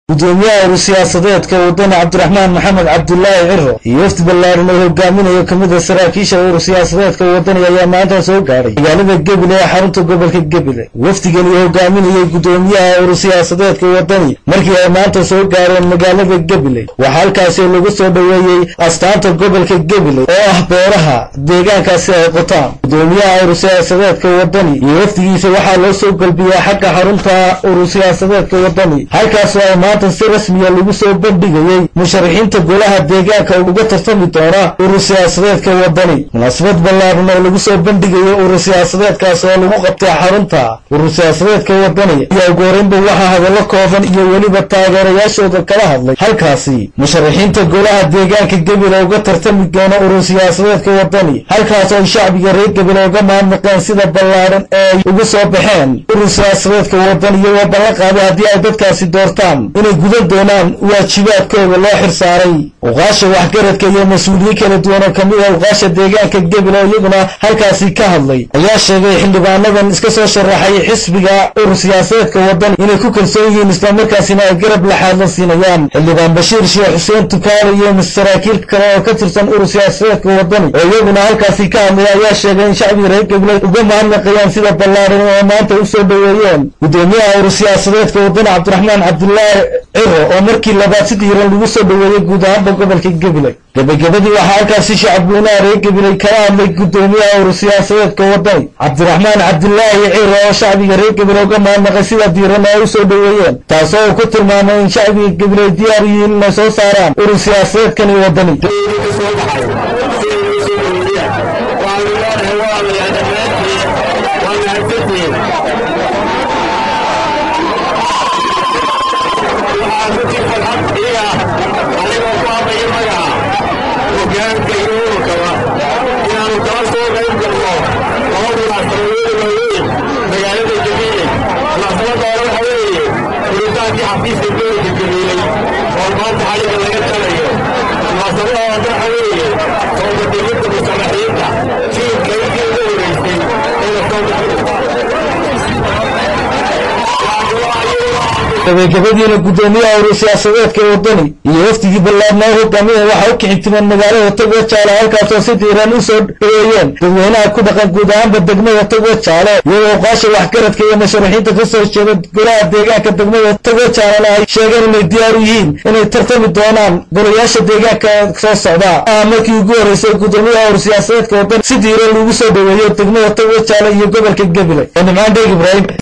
gudoomiyaha urur siyaasadeedka wadani cabdiraxmaan maxamed cabdulaahi ciro iyo wafdi ballaaran oo hogaaminayo kamida saraakiisha urur siyaasadeedka wadani ayaa maanta soo gaadhay magaalada gebile ee xarunta gobolka gebile wafdigani hogaaminayay gudoomiyaha urur siyaasadeedka wadani markii ay maanta soo gaareen magaalada gebile waxaa halkaasi lagu soo dhoweeyey astaanta gobolka gebile oo ah beeraha deegaankaasi ay qotaan gudoomiyaha urur siyaasadeedka wadani iyo wafdigiisa waxaa loo soo galbiyaa xagga xarunta urur siyaasadeedka wadani halkaasoo ay maanta si rasmiya lagu soo bandhigayey musharaxiinta golaha deegaanka uga tartami doona urur siyaasadeedka wadani munaasabad ballaaran oo lagu soo bandhigayo urur siyaasadeedkaas oo lagu qabtay xarunta urur siyaasadeedka wadani ayaa ugu horeynba waxaa hadallo kooban iyo weliba taageerayaashooda kala hadlay halkaasi musharaxiinta golaha deegaanka gebile uga tartami doona urur siyaasadeedka wadani halkaas oo shacbiga reer gebile uga mahadnaqeen sida ballaaran ee ay ugu soo baxeen urur siyaasadeedka wadani iyagoo ballan qaaday haddii ay dadkaasi doortaan inay gudan doonaan waajibaadkooda loo xirsaaray uqaasha waxgaradka iyo mas-uuliyiin kala duwan oo kamid ah uqaasha deegaanka gebile oo iyaguna halkaasi ka hadlay ayaa sheegay xildhibaanadan iska soo sharaxay xisbiga urur siyaasadeedka wadani inay ku kalsoon yihiin islamarkaasina ay garab laxaadla siinayaan xildhibaan bashiir sheekh xuseen tukaale iyo saraakiil kale oo ka tirsan urur siyaasadeedka wadani oo iyaguna halkaasi ka hadlay ayaa sheegay in shacbiga reer gebile uga mahadnaqayaan sida ballaaran oo maanta u soo dhoweeyeen gudoomiyaha urur siyaasadeedka wadani cabdiraxmaan cabdulaahi ciro oo markii labaad si diiran lagu soo dhoweeyey guud ahaanba gobolka gebile gebagabadii waxaa halkaasi shacabweynaha reer gebile kala hadlay gudoomiyaha urur siyaasadeedka wadani cabdiraxmaan cabdulaahi ciro oo shacbiga reer gebile uga mahadnaqay sida diiran ay u soo dhoweeyeen taasoo uu ku tilmaamay in shacbiga gebile ay diyaar yihiin inay soo saaraan urur siyaasadeedkani wadani gabagabadiina gudoomiyaha urur siyaasadeedka wadani iyo wafdigii ballaarnaa hogaamiya waxaa u kixintimeen magaalada togwa jaale halkaasoo si diiran u soo dhoweeyeen dadweynaha ku dhaqan guud ahaanba degmada togwa jaale iyagoo qaasha waxgaradka iyo musharaxiinta ka soo jeeda golaha deegaanka degmada togwa jaalena ay sheegeen inay diyaar u yihiin inay tartami doonaan golayaasha deegaanka soo socda ah markii ugu horreysay gudoomiyaha urur siyaasadeedka wadani si diiran lagu soo dhoweeyo degmada togwa jaale iyo gobolka gebile ee nimcaan dheeg ibraahim